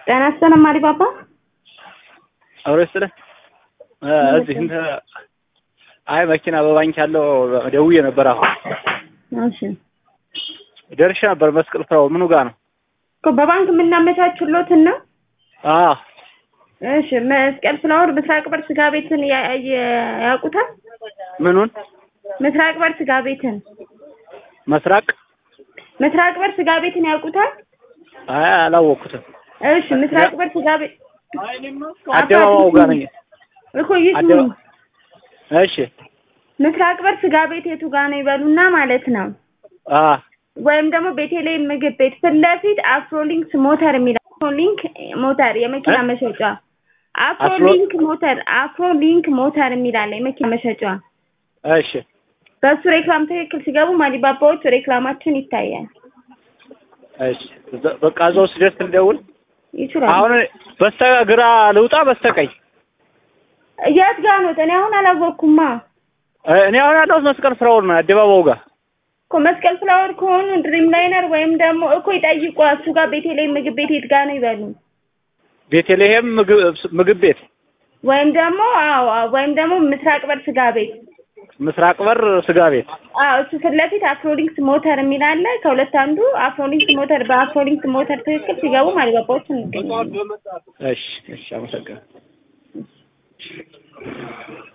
ጤና ይስጥልኝ አሪባባ። አብሮ ይስጥልኝ። እዚህ እንትን አይ መኪና በባንክ ያለው ደውዬ ነበር። አሁን እሺ ደርሼ ነበር። መስቀል ፍራው ምኑ ጋር ነው? እኮ በባንክ የምናመቻችሎትና አዎ እሺ መስቀል ፍላወር ምስራቅ በር ስጋ ቤትን ያ- ያ- ያውቁታል? ምኑን ምስራቅ በር ስጋ ቤትን መስራቅ? ምስራቅ በር ስጋ ቤትን ያውቁታል? አይ አላወቅኩትም። እሺ ምስራቅ በር ስጋ ቤት አደባባዩ ጋር ነኝ። እኮ ይስሙ አደባ- እሺ ምስራቅ በር ስጋ ቤት የቱ ጋር ነው ይበሉና ማለት ነው። አ ወይም ደግሞ ቤቴሌም ምግብ ቤት ፊት ለፊት አፍሮሊንክስ ሞተር የሚል አፍሮሊንክ ሞተር የመኪና እ? መሸጫ አፍሮሊንክ ሞተር አፍሮሊንክ ሞተር የሚል አለ የመኪና መሸጫ። እሺ በሱ ሬክላም ትክክል ሲገቡ ማሊባባዎቹ ሬክላማችን ይታያል። እሺ በ- በቃ እዛው ስደርስ ልደውል። ይችላል። አሁን በስተግራ ልውጣ በስተቀኝ? የት ጋር ነው? እኔ አሁን አላወቅኩማ እ- እኔ አሁን ያለሁት መስቀል ፍራውል ነው አደባባዩ ጋር። እኮ መስቀል ፍላወር ከሆኑ ድሪም ላይነር ወይም ደግሞ እኮ ይጠይቁ እሱ ጋር ቤቴሌም ምግብ ቤት የት ጋር ነው ይበሉ። ቤተልሔም ምግብ ምግብ ቤት ወይም ደግሞ አዎ አዎ፣ ወይም ደግሞ ምስራቅ በር ስጋ ቤት ምስራቅ በር ስጋ ቤት። አዎ እሱ ፊት ለፊት አፍሮሊንክስ ሞተር የሚል አለ። ከሁለት አንዱ አፍሮሊንክስ ሞተር በአፍሮሊንክስ ሞተር ትክክል ሲገቡ ማሊባባዎች እንገኛለን። እሺ እሺ አመሰግናለሁ።